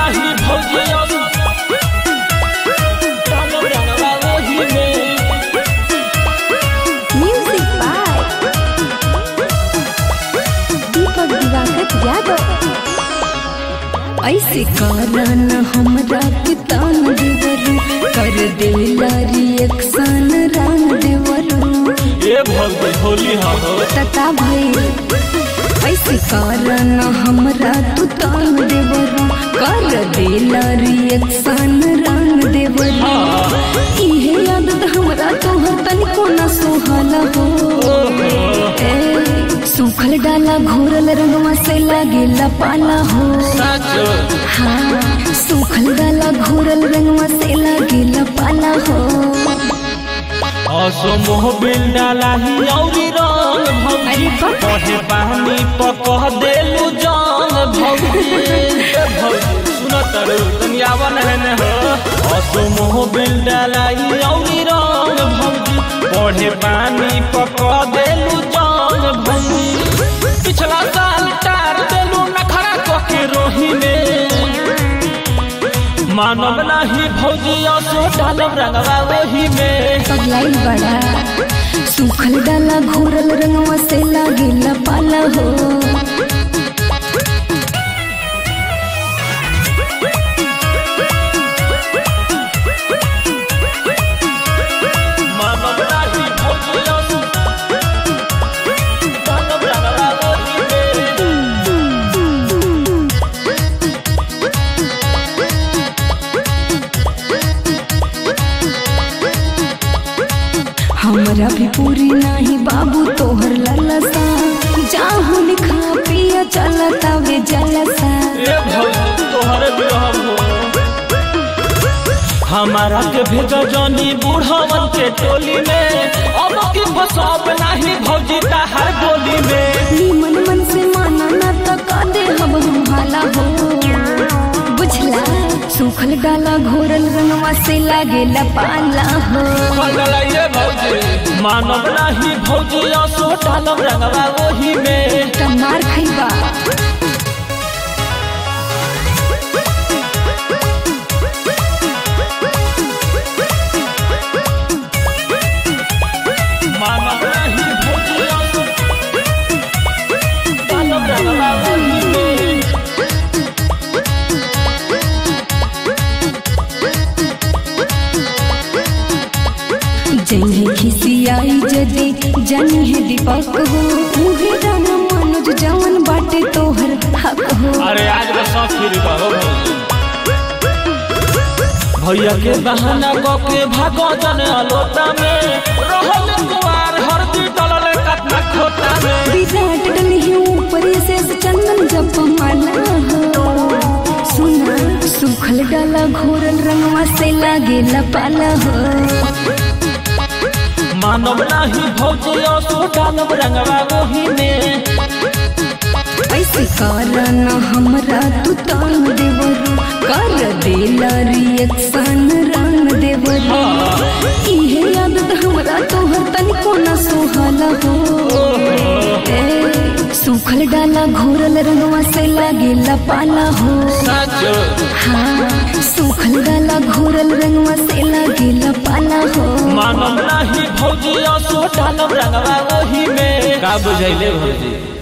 नाही भौजी डालब रंगवा ओही में Music by दीपक दिवाकर यादव ऐसे कारण हमरा के तान देवरू कर देला रिएक्शन रंग देवरू ए भौजी होली हा हो तता भइल ऐसे कारण हमरा तू तान देवरू कर देला रिएक्शन रंग देवरू इहे आदत हमरा तोहर तनिको न सोहला हो ए, सूखल डाला घोरल रंगवा से लागेला पाला हो सच हाँ सूखल डाला घोरल रंगवा से लागेला पाला हो असो मोह बिल डाला ही औरी रंग भौजी अरे बा। कहे पानी पकह देलू जान भौजी ए भौजी सुन तरू तनी आवन है न हो असो मोह बिल डाला ही औरी रंग भौजी पढ़े पानी पकह देलू जान भौजी पिछला साल टार देलू नखरा कके रोही में मानव नाही भौजी असो डालब रंगवा ओही में पगलाई बड़ा सूखल डाला घोरल रंगवा से लागेला पाला हो मानव नाही भौजी असो डालब रंगवा ओही में हमरा भी पूरी नाही बाबू तोहर ललसा जाहु लिखा पिया चलता वे जलसा ए भौजी तोहरे बिरहम हो हमारा के भेज जनी बूढ़वन के टोली में अब की फसाब नाही भौजी हर गोली में निमन मन से माना ना तो का दे हम हम हाला हो बुझला सूखल डाला घोरल रंगवा से लागेला पाला हो पगलाइए भौजी मानव नाही भौजी असो डालब रंगवा ओही में टमार खैबा मानव नाही भौजी असो डालब रंगवा ओही में जन्हे खिसियाई जदे जन्हे है दीपक हो मुहे दाना मनोज जवन बाटे तोहर हक हो अरे आज का सब फिर कहो भैया के बहाना क के भागो जन अलोता में रहल कुवार हरदी डलल कतना खोता में विराट डली है ऊपर से चंदन जप माला हो सुना सूखल डाला घोरल रंगवा से लागेला पाला हो मानव नाही भौजी असो डालब रंगवा ओही में ऐसे कारण हमरा तू तान देवरू कर देला रिएक्शन रंग देवरू इहे आदत हमरा तोहर तनिको न सोहला हो ए, सूखल डाला घोरल रंगवा से लागेला पाला हो सच हाँ सूखल डाला घोरल रंगवा से लागेला पाला हो मानव नाही भौजी असो डालब रंगवा ओही में का बुझैले भौजी